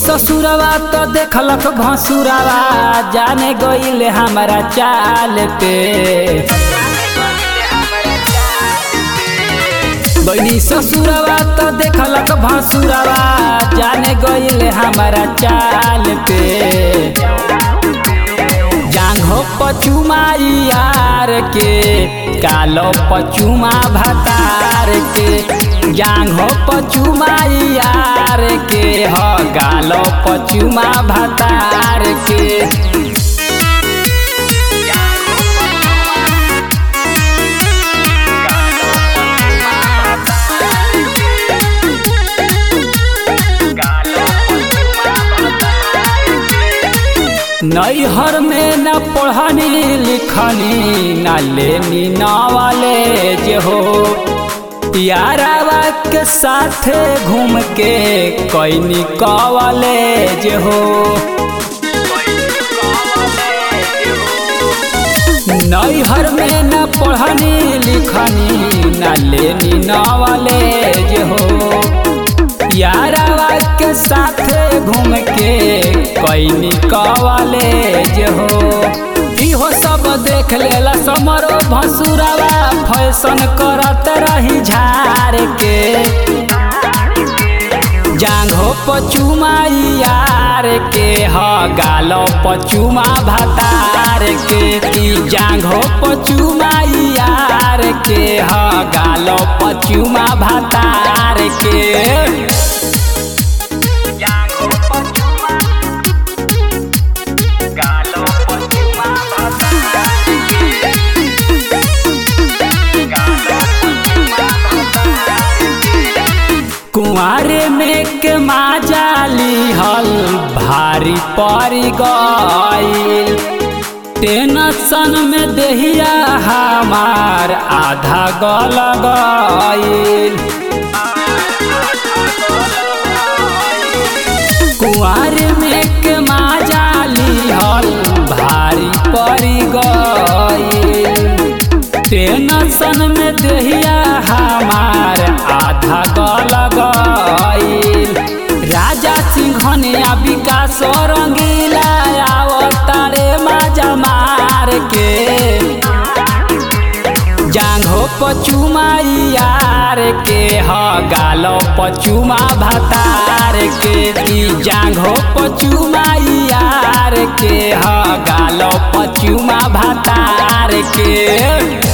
ससुरवा तो देखलक भसुरवा जाने गईले हमारा चाल पे बनी ससुरवा तो देखलक भसुरवा जाने गईले हमारा चाल पे जांघो पचुमा यार के कालो पचुमा भतार के जांघो पचुमा यार के ह गालो पचुमा भतार के नैहर में न पढ़नी लिखनी न लेनी नॉलेज हो यारावा के साथे घूम के कैनी कॉलेज हो नैहर में न पढ़नी लिखनी न लेनी नॉलेज हो यारावा के साथे घूम के कैनी कॉलेज हो इहो सब देख लेला समरो भसुरावा फैशन करत रही झार के जांघो पचुमा यार के ह गालो पचुमा भतार के ई जांघो पचुमा यार के ह गालो पचुमा भतार के कुआरे में के माजाली हल भारी पड़ी गईल टेंशन में देहिया हमार आधा गल गईल कुआरे में के माजाली हल भारी पड़ी गईल टेंशन में देहिया हमार आधा गल गईल राजा सिंघनिया विकास रंगीला आवतारे माजा मार के जांघो पचुमा यार के ह गालो पचुमा भतार के ई जांघो पचुमा यार के ह गालो पचुमा भतार के